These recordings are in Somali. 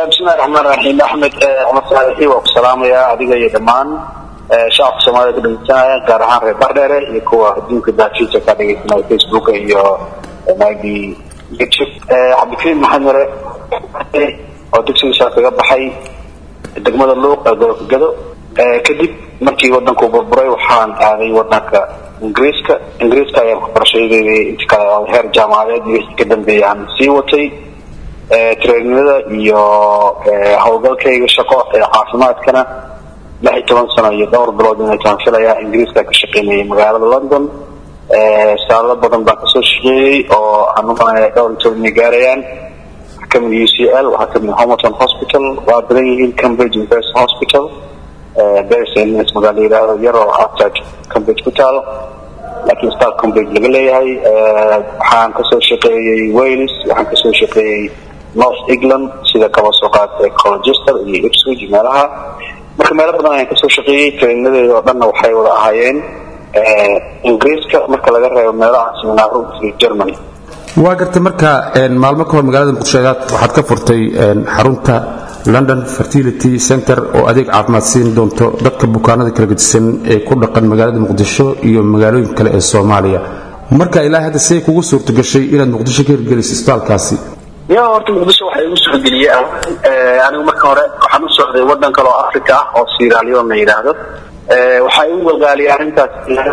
bismillahi raxmaan raxiim axmed cumar saalaxi waa ku salaamayaa adiga iyo dhammaan shacabka soomaalida ka dhegeysanaya gaar ahaan reer bardheere iyo kuwa adduunka daafiisa ka dhegeysanaya facebook iyo maybe youtube cabdikariim maxamed mare oo dugsigiisa kaga baxay degmada luuq ee gobolka gado kadib markii wadanku burburay waxaan aaday wadanka ingiriiska ingiriiska ayaan waxbarashadeeda inta kale oo heer jaamacadeed iyo wixii ka dambeeyay aan sii watay treeninada iyo howlgalkayga shaqo ee caafimaadkana lix iyo toban sano iyo dhowr bilood inay taan filayaa ingiriiska ka shaqeynayay magaalada london saalo badan baan kasoo shaqeeyey oo aan umalaya dhowr iyo toban inay gaarayaan waxaa kamid u c l waxaa kamid homerton hospital waa badan yihiin cambridge university hospital bersns magaala yidhaahdo yaroo outside cambridge ku taalo laakiin star cambridge laga leeyahay waxaan kasoo shaqeeyey wales waxaan kasoo shaqeeyey north england sida kaba soo qaatay colchester iyo ipswich meelaha marka meelo badan ayaan kasoo shaqeeyey treeninadeeda oo dhanna waxay wada ahaayeen ingiriiska marka laga reebo meelaha seminaaro iyo germany waa gartay marka maalmo ka hor magaalada muqdisho waxaad ka furtay xarunta london fertility center oo adeeg caafimaad siin doonto dadka bukaanada kala gedisan ee ku dhaqan magaalada muqdisho iyo magaalooyin kale ee soomaaliya marka ilaa hadda siday kugu suurto gashay inaad muqdisho ka hirgeliso isbitaalkaasi ya horta muqdisho waxaa igu suurgeliyey anigu marka hore waxaan u socday wadan kale oo africa ah oo siralion la yidhaahdo waxaa igu galgaaliyay arrintaas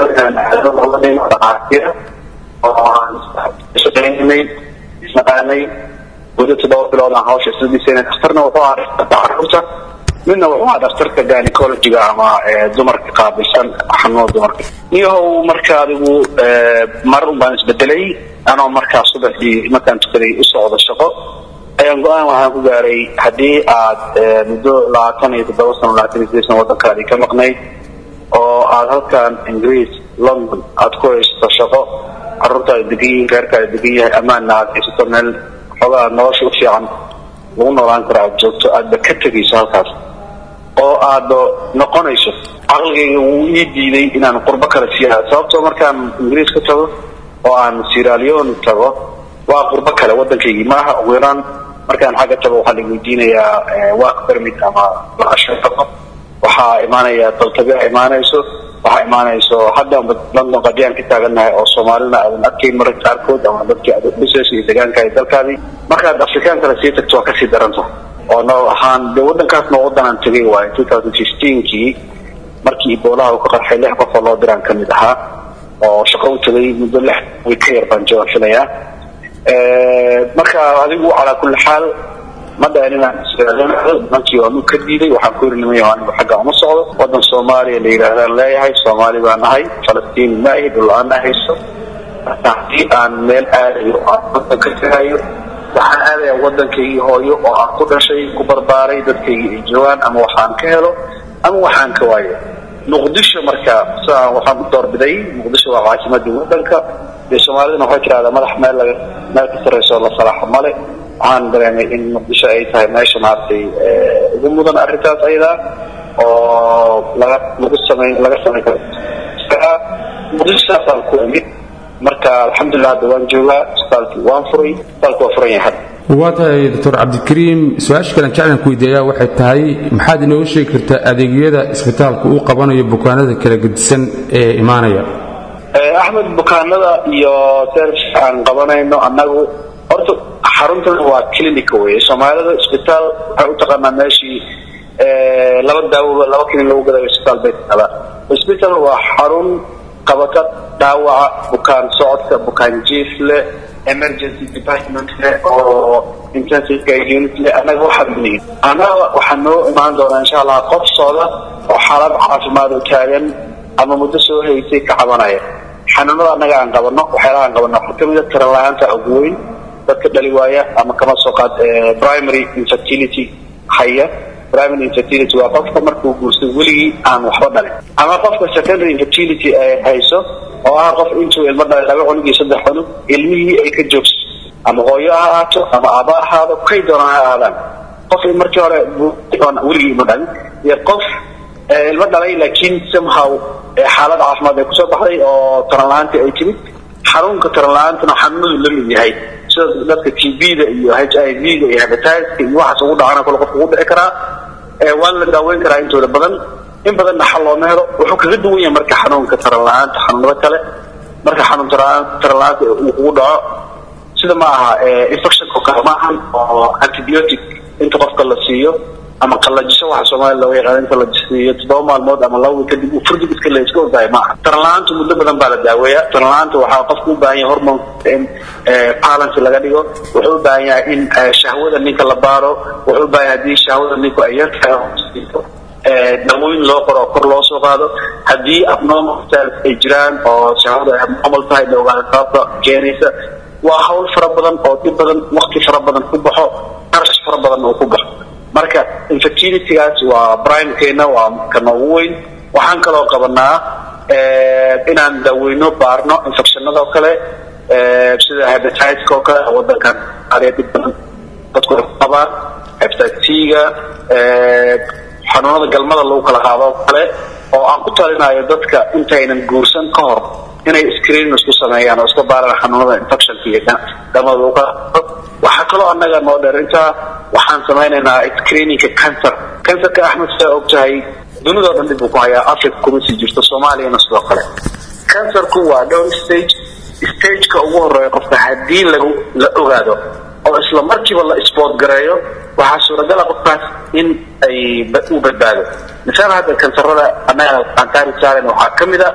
dhaqaatiira oo aan shaqeynay isnaqaanay muddo toddoba bilood aan hawsha isla dhisayna dhakhtarna wuxuu ahaa dhakhtarka carruurta midna wuxuu ahaa dhakhtarka gynecologiga ama dumarka qaabilsan xanuunada dumarka niyahow marka adigu mar un baan isbedelay anoo markaa subaxdii markaan tukaday u socdo shaqo ayaan go-aan waxaan ku gaaray haddii aad muddo labaatan iyo toddoba sano labaatan iyo sideed sano waddankaadii ka maqnayd oo aad halkan ingiriis london aad ku haysato shaqo carruurtaada degan yihiin reerkaada degan yahay ammaanna aad haysato meel xoogaa nolosha u fiican lagu noolaan karo aad joogto aadba ka tegayso halkaas oo aad noqonayso caqligayga wuu ii diiday inaan qurbo kale siiya sababtoo markaan ingiriis ka tago oo aan siralion tago waa qurbo kale waddankaygii maaha ugu yaraan markaan xagga tago waxaa la weydiinayaa work permit ama shaqo waxaa imaanaya daltabia imaanayso waxaa imaanayso hadda london qadiyaan ka taagannahay oo soomaalina aadan arkayn mararka qaarkood ama dadkii aad udhisays iyo deegaanka iyo dalkaadii markaad afrikaan kale sii tagto waa kasii daranta oo noo ahaan de waddankaasna waddanaan tegay waayo two thousand fifteenkii markii iboolaha uu ka qarxay lix qof oo loo diraan ka mid ahaa oo shaqo u tagay muddo lix way ka yar baan joogan filayaa marka adigu calaa kulli xaal ma dhahan inaan nimankii waanu ka diiday waxaan ku yiri nimayo anigu xagga uma socdo waddan soomaaliya la yidhaahdaan leeyahay soomaali baan nahay falastiin ma ahi dhul-aan ahayso haddii aan meel aadayo aan waddan ka tegayo waxaan aadaya waddankaygii hooyo oo aan ku dhashay ku barbaaray dadkaygii ay joogaan ama waxaan ka helo ama waxaan ka waayo muqdisho marka siaan waxaan ku doorbiday muqdisho waa caasimadii waddanka dee soomaalidana waxay tirahdaa madax meel laga meel ka sarrayso la salaaxo male waxaan dareemay in muqdisho ay tahay meesha maaragtay ugu mudan arrintaas ayadaa oo laga lagu samay laga samayn karo muqdisho saasaan ku imid marka alxamdulilah hadda waan joogaa isbitaalkii waan furay isbitaalku waa furan yahay hadda waa tahay doctor cabdikariim su-aasha kalen jeclan ku weydiiyaa waxay tahay maxaad inooga sheegi kartaa adeegyada isbitaalku uu qabanayo bukaanada kala gedisan ee imaanaya axmed bukaanada iyo serviska aan qabanayno annagu horta xaruntan waa clinica weye soomaalida isbitaal waxay u taqaanaa meeshii laba daawoba laba klin lagu gadayo isbitaal bay taqadaa isbitaal waa xarun qabata dhaawaca bukaan socodka bukaan jiif leh emergency department leh oo intensive care unit leh annaga waxaan biniin annaga waxaa noo imaan doonaa insha allah qof socda oo xaalad caafimaad u taagan ama muddo soo haysay ka cabanaya xanuunada annaga aan qabano waxyaalaha aan qabano waxaa kamid a taran la-aanta ugu weyn dadka dhali waaya ama kama soo qaad primary infertility haya primary infertility waa qofka markuu guursto weligii aan waxba dhalin ama qofka secondary infertility ay hayso oo ah qof intuu ilmo dhalay laba cunug iyo saddex cunug ilmihii ay ka joogso ama hooyo ha ahaato ama aaba ahaado kay doonaan ha ahaadaan qof markii hore weligii ilmo dhalin iyo qof ilmo dhalay laakiin somehow xaalad caafimaad ay kusoo baxday oo taran la-aantii ay timid xanuunka taran la-aantuna xanuunadu la mid yahay sida dadka t b-da iyo h i v-da iyo hebatiska iyo waxaas ugu dhacana kole qofka ugu dhici karaa waana la daaweyn karaa intooda badan in badanna xal looma helo wuxuu kaga duwan yahay marka xanuunka taran la-aanta xanuunada kale marka xanuun taran la-aanta uu kugu dhaco sida ma aha infectionka kale maahan oo antibiotic inta qofka la siiyo ama qallajisho waxa soomaaliya looga yaqaan inta la siiyo toddoba maalmood ama laba kadib uu furdig iska le iska ordahay maaha taran la-aanta muddo badan baa la daaweeya taran la-aanta waxaa qofku u baahan yahay hormone in balance laga dhigo wuxuu u baahan yahay in shahwada ninka la baaro wuxuu u baahan yahay haddii shahwada ninku ay yartahay dawooyin loo qoro oo kor loo soo qaado haddii abnormal ay jiraan oo shahwada ay abnormal tahay la ogaado sababta keenaysa waa hawl fara badan oo dhib badan wakti fara badan ku baxo qarash fara badan oo ku baxo marka infertilitygaas waa brimekeena waa ka noogu weyn waxaan kaloo qabanaa inaan daaweyno baarno infectionada oo kale sida hebatiska oo kale wadankan ariya dhib badan dadku ay qabaan hepatiga xanuunada galmada lagu kala qaado oo kale oo aan ku talinayo dadka intaynan guursan ka hor inay screening isku sameeyaan oo iska baaraan xanuunada infectionka iyo galmada lagu kala qaado waxaa kaloo annaga noo dheer intaa waxaan samaynaynaa screeningka cancer cancerka axmed sidaa og tahay dunidao dhan dib uu ku hayaa africa kuma sii jirto soomaaliyana sidoo kale cancerku waa dhowr stage stageka ugu horeeya qofka haddii lagu la ogaado oo isla markiiba la sport gareeyo waxaa suuragala qofkaas in ay uu badbaado misaal hadda kansarada annaga aankaari saaren waxaa ka mid a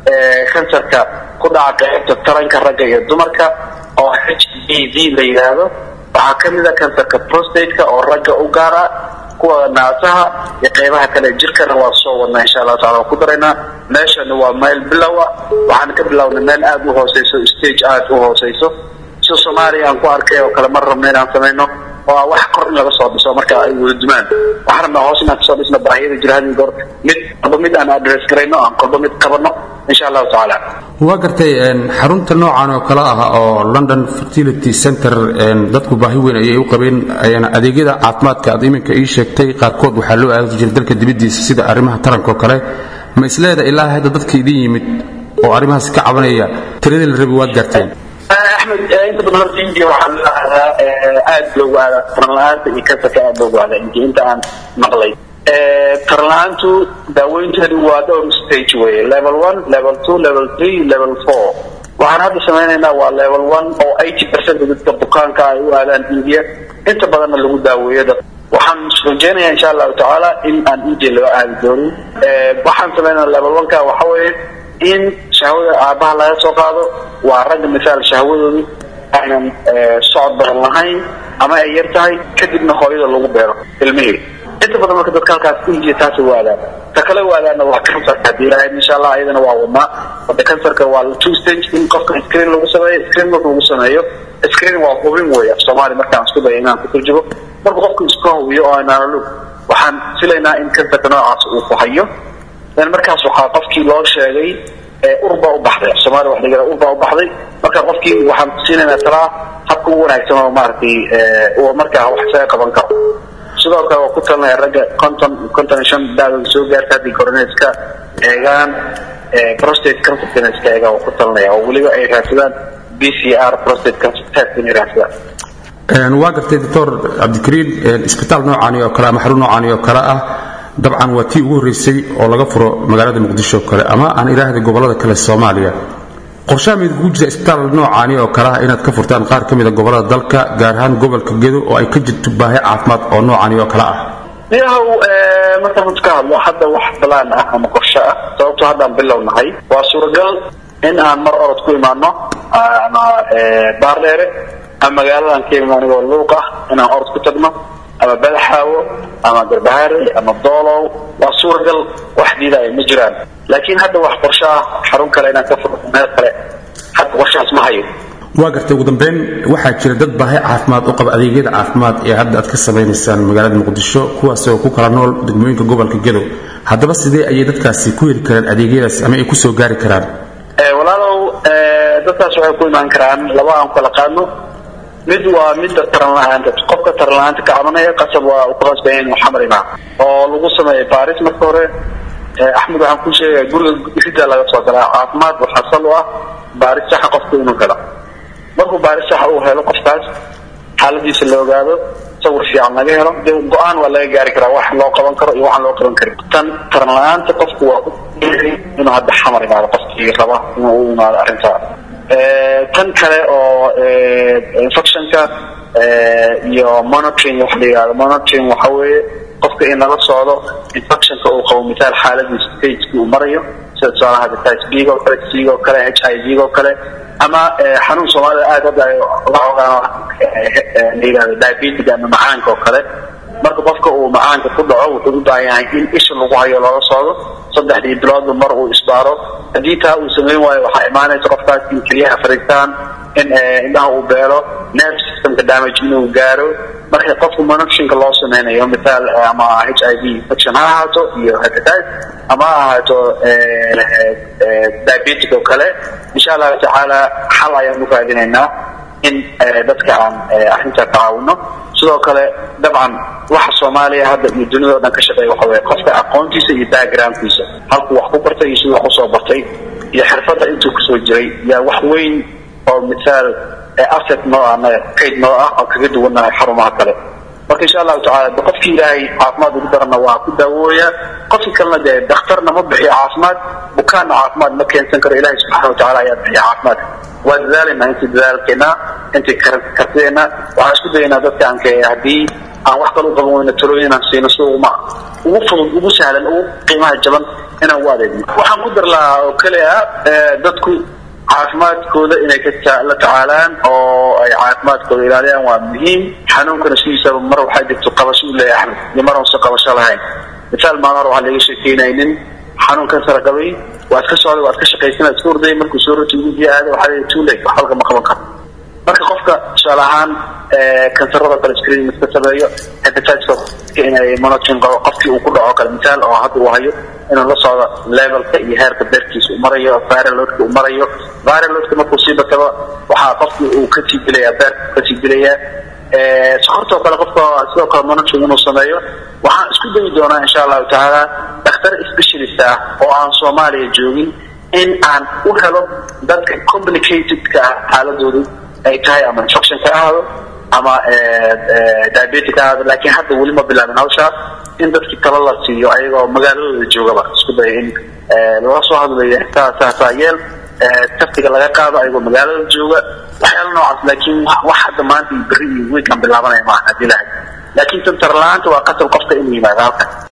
kansarka ku dhaca qaybta taranka ragga iyo dumarka oo h b v la yidhaahdo waxaa ka mid a kansarka prostateka oo ragga u gaara kuwa naasaha iyo qaybaha kale jirkana waa soo wadnaa insha allahu tacala waan ku daraynaa meeshana waa meel bilowa waxaan ka bilownay meel aada u hooseyso stage aada u hooseyso sida soomaaliya aan ku arkay oo kale mar rabna inaan samayno oo ah wax kor in laga soo dhiso marka ay wada dumaan waxaan rabnaa hoos inaan kasoo dhisno baahiyada jira hadii goor mid kolba mid aan address garayno aan kolba mid qabanno insha allahu tacaala waa gartay xarunta noocan oo kale ah oo london fertility center dadku baahi weyn ayay u qabeen adeegyada caafimaadka aad iminka ii sheegtay qaarkood waxaa loo aadi jiray dalka dibaddiisa sida arrimaha taranka oo kale ma isleeda ilaa hadda dadka idin yimid oo arrimahaas ka cabanaya tiradii la rabay waad gaarteen axmed inta badan horta india waxaa la aadaa aada loogu aadaa taran la-aanta iyo kansarka aada loogu aadaa india inta aan maqlay taran la-aantu daaweynteedu waa dhowr stage weye level one level two level three level four waxaan hadda samaynaynaa waa level one oo eighty percent dadka bukaanka ay u aadaan india inta badanna lagu daaweeyo dad waxaan rajeynayaa insha allahu tacaala in aan india loo aadi doonin waxaan samaynaa level one ka waxa weeye in shahwada aabbaha laga soo qaado waa ragga misaal shahwadoodu aynan socod badan lahayn ama ay yar tahay kadibna hooyada lagu beero ilmihii inta badan marka dadka halkaas india taasi waadaan ta kale waadaana waa kansarka haddii ilaahay insha allah iyadana waa wadnaa wada kansarka waa two stage in qofka screen lagu sameeyo screen marka lagu sameeyo screen waa hubin wey af soomaali markaan isku dayo inaan ku turjubo marka qofku iska hubiyo oo aynaalolug waxaan filaynaa in kansarka noocaas uu ku hayo markaas waxaa qofkii loo sheegay urbaa u baxday somalia wax laga urbaa u baxday marka qofkii waxaan siinaynaa talaa habka ugu wanaagsan oo maaragtay uu markaa wax isaga qaban karo sidoo kale waa ku talinaya ragga conton conton iyo shan daadooda soo gaarta haddii corona iska eegaan prostate cancerkana iska eegaan waa ku talinaya oo weliba ay raadsadaan b c r prostate cancer test inay raadsadaan waa gartay doctor cabdikariin isbitaal noocaani oo kale ama xarun noocaani oo kale ah dabcan waa tii ugu horreysay oo laga furo magaalada muqdisho oo kale ama aan idhaahda gobollada kale soomaaliya qorshaha mid kugu jira isbitaal noocaani oo kale ah inaad ka furtaan qaar ka mida gobollada dalka gaar ahaan gobolka gedo oo ay ka jirto baahi caafimaad oo noocaani oo kale ah yahow markaan runta ka hadlo hadda wax balaan ah ama qorshe ah sababto haddaan bilownahay waa suuragal in aan mar orod ku imaano ama baardheere ama magaaladan ka imaan anigoo luuq ah inaan orod ku tagno ama badaxaawo ama garbahaare ama doolow waa suuragal wax diidaya ma jiraan laakiin hadda wax qorshe ah xarun kale inaan ka furno meel kale hadda qorshahaas ma hayo waa gartay ugu dambeyn waxaa jira dad baahi caafimaad u qaba adeegyada caafimaad ee hadda aad ka samaynaysaan magaalada muqdisho kuwaas oo ku kala nool degmooyinka gobolka gedow haddaba sidee ayay dadkaasi ku heli karaan adeegyadaas ama ay ku soo gaari karaan walaalow dadkaas waxay ku imaan karaan laba aan kala qaadno mid waa midda taran la-aanta qofka taran la-aanta ka cabanaya qasab waa u kuqasbaya inuu xamar imaa oo lagu sameeyo baris marka hore axmed waxaan ku sheegaya guriga ridda laga soo galaa caafimaad waxaa sal u ah baaris saxa qofka inuu galo markuu baaris saxa uu helo qofkaas xaaladiisa la ogaado sawir fiican laga helo dee go-aan waa laga gaari karaa wax loo qaban karo iyo waxaan loo qaban karin tan taran la-aanta qofku waa inuu hadda xamar imaado qofkii raba inuu u imaado arrintaa tan kale oo infectionka iyo monitoring wax la yihahdo monitoring waxa weeye qofka in lala socdo infectionka uu qabo mithaal xaaladiisa stageki uu marayo sida tusaalaha hepatitis b oo kale c oo kale h i v oo kale ama xanuun soomaalida aad hadda la ogaano la yihahdo diabetic ama macaanka oo kale marka qofka uu macaanka ku dhaco wuxuu u baahan yahay in isha lagu hayo loola socdo saddexdii biloodba mar uu isbaaro haddii taa uu samayn waayo waxaa imaanaysa qofkaas in keliyaha fariistaan in indhaha uu beelo nerve systemka damage inuu gaaro marka qofka monitorinka loo sameynayo mithaal ama h i v infection ha ahaato iyo hepatitis ama ha ahaato diabetic oo kale insha allahu tacaala xal ayaan u raadinaynaa in dadka aan arrintaa tacaawino sidoo kale dabcan waxa soomaaliya hadda iyo dunida o dhan ka shaqeeya waxa weye qofka aqoontiisa iyo backgroundkiisa halkuu wax ku bartay iyo siduu wax usoo bartay iyo xirfadda intuu kusoo jiray yaa wax weyn oo mithaal asset noo ah naga kayd noo ah oo kaga duwannahay xarumaha kale marka insha allahu tacala de qofkii ilaahay caafimaad ugu darana waa ku daawooya qofkii kalena dee dakhtarna ma bixiyo caafimaad bukaanna caafimaad ma keensan karo ilahay subxana watacala ayaa bixiya caafimaadka waa dadaalayna intii dadaalkeena intii kartideena waxaan isku dayaynaa dadka aanke haddii aan wax kale u qaban weyno talooyin inaan siino si uma ugu fudud ugu sahlan ugu qiimaha jaban inaan ugu adeegno waxaan ku dar lahaa oo keli ah dadku caafimaadkooda inay la tacaalaan oo ay caafimaadkooda ilaaliyaan waa muhiim xanuunkana sidiisaba mar waxaa jirto qabasho u leeyahay iyo mar uusan qabasho lahayn mithaal maalin hore waxaa laga sheekeynaynin xanuun kansara qabay waad ka socday waad ka shaqaysana iska orday markuu soo roti ugu aada waxaa leeyahay too late wax halka ma qaban karo marka qofka tusaale ahaan kansarada kale screen iska sameeyo hepatitis inay monitoring qabo qofkii uu ku dhaco kale mithaal oo hadda uu hayo inuu la socdo levelka iyo heerka beerkiisa uu marayo viralodka uu marayo viralodka markuu sii bataba waxaa qofkii uu kasii dilayaa beerka kasii dilayaa sokortoo kale qofka sidoo kale monitoring inuu sameeyo waxaan isku dayi doonaa insha allahu tacaala dhakhtar specialist ah oo aan soomaaliya joogin in aan u helo dadka complicatedka ah xaaladoodu ay tahay ama infection ka ahaado ama diabetic ka ahaado laakiin hadda weli ma bilaabin hawshaas in dadkii talo la siiyo ayagoo magaaladooda joogaba isku daya in lala soo hadlayo saasaa yeel taftiga laga qaado ayagoo magaalada jooga waxyaala noocaas laakiin wax hadda maanta iyo berri iyo weekan bilaabanaya maaha haddii lahay laakiin tantar la-aanta waa qasab qofka inuu yimaado halkan